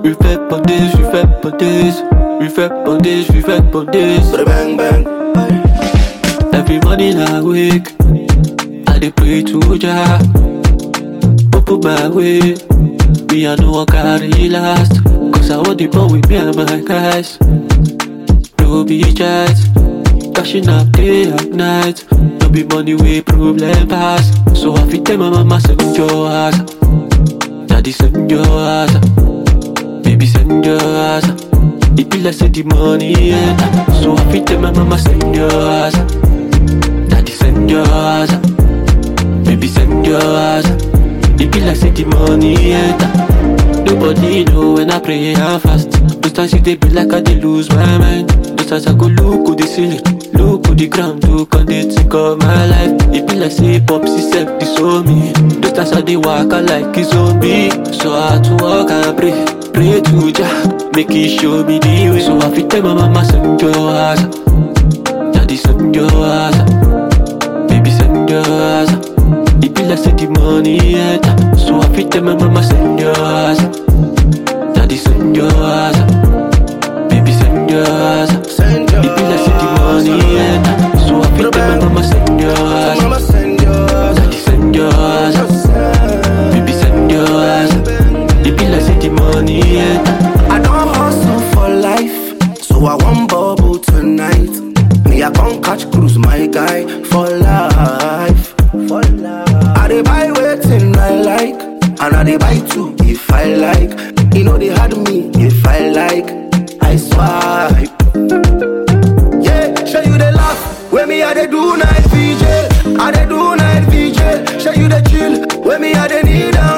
We fait pour this, we fait pour this. We fait pour this, we fait pour this. Bang bang. Every morning I wake, I dey pray to Jah. Open my way, me I know I carry last. Cause I want the ball with me and my guys. No be chat, cashing up day and night. No be money way problem pass. So I fit tell my mama send your ass. Daddy send your ass. Baby send your ass. It be like say the money enter. So I fit tell my mama send your ass. Daddy send your ass. Baby send your ass. It be like say the money enter. Nobody know when I pray and fast. Those times it dey be like I dey lose my mind. Those times I go look to the ceiling, look to the ground, look and they think of my life. It be like say popsy self disown me. Those times I dey walk out like a zombie. So I had to walk and pray, pray to Jah, make He show me the way. So I fit tell my mama send your ass, daddy send your ass, baby send your ass. It be like say the money enter. So I fit tell my mama send your ass, daddy send your ass, baby send your ass. Send your It be like say the money enter. So I fit tell my mama send your ass, Mama send yours. daddy send your ass, baby send your ass. It be like say the money enter. I don't hustle for life, so I want bubble tonight. Me, I can't catch cruise, my guy, for life. For life. I dey buy waiting I like, and I dey buy two if I like. You know they had me if I like, I swipe. Yeah, show you the laugh. When me I dey do night VJ, I dey do night VJ. Show you the chill. When me I dey need a